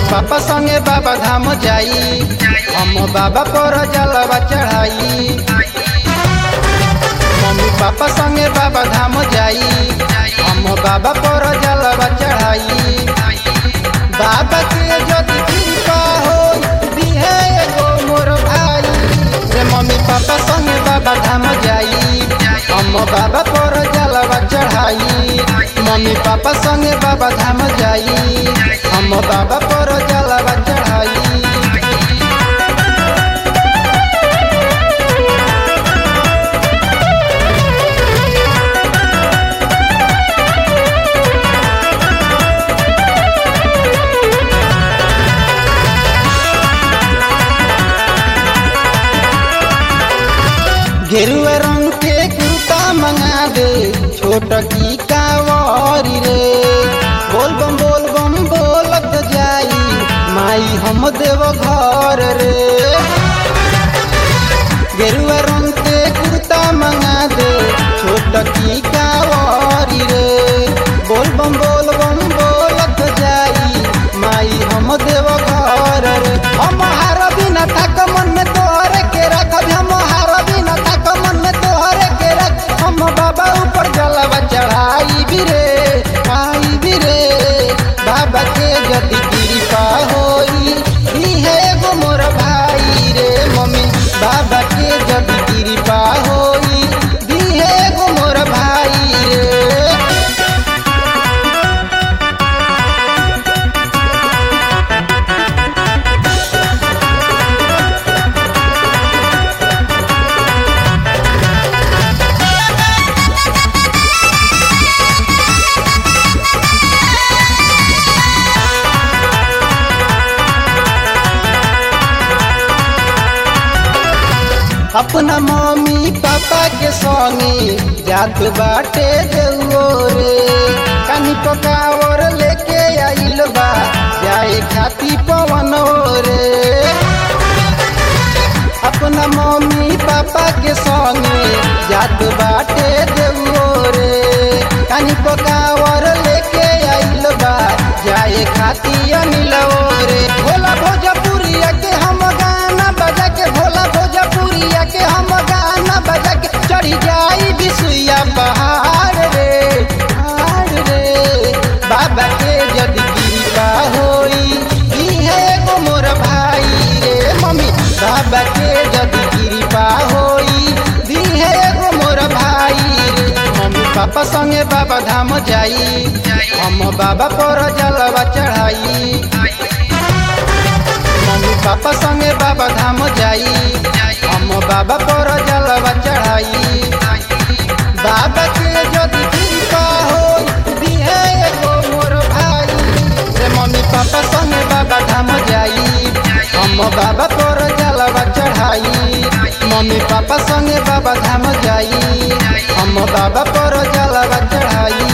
पापा संगे बाबा धाम जाई हम बाबा पर जलवा चढ़ाई मम्मी पापा संगे बाबा धाम जाई हम बाबा पर जलवा चढ़ाई बाबा के यदि कृपा हो दिहे एगो मोर भाई रे मम्मी पापा संगे बाबा धाम जाई हम बाबा पर जलवा चढ़ाई मम्मी पापा संगे बाबा धाम जाई हम बाबा पर जलवा चढ़ाई गेरुआ रंग के कुर्ता मंगा दे छोट की कावरी रे बोल बम बोल बम बोलत जाई माई हम देव घर रे गेरुआ रंग के कुर्ता मंगा दे छोट की कावरी रे बोल बम बोल बम बोलत जाई माई हम देव घर रे हम हार बिना तक मन में तोहरे के रखब हम हार बिना तक मन में तोहरे के रख हम बाबा ऊपर जलवा चढ़ाई भी रे आई भी रे बाबा के यदि कृपा होई इहे एगो मोर भाई रे मम्मी बाबा के जब कृपा होई इहे एगो मोर भाई रे अपना मम्मी पापा के संगे जात बाटे देउओ रे कानी पकावर लेके आइल बा जाए खाती पवन रे अपना मम्मी पापा के संगे जात बाटे देउओ रे कानी पकावर लेके आइल बा जाए खाती अनिल रे भोला भोजपुरिया के हम गाना बजा के भोला भोजपुरिया के हम गाना बजा के चढ़ी जाई बिसुइया पहाड़ रे पहाड़ रे बाबा के यदि कृपा होई इहे एगो मोर भाई रे मम्मी बाबा के यदि कृपा होई इहे एगो मोर भाई रे मम्मी पापा संगे बाबा धाम जाई हम बाबा पर जलवा चढ़ाई मम्मी पापा संगे बाबा धाम जाई हम बाबा पर जलवा चढ़ाई बाबा के यदि कृपा हो दिहे एगो मोर भाई रे मम्मी पापा संगे बाबा धाम जाई हम बाबा पर जलवा चढ़ाई मम्मी पापा संगे बाबा धाम जाई हम बाबा पर जलवा चढ़ाई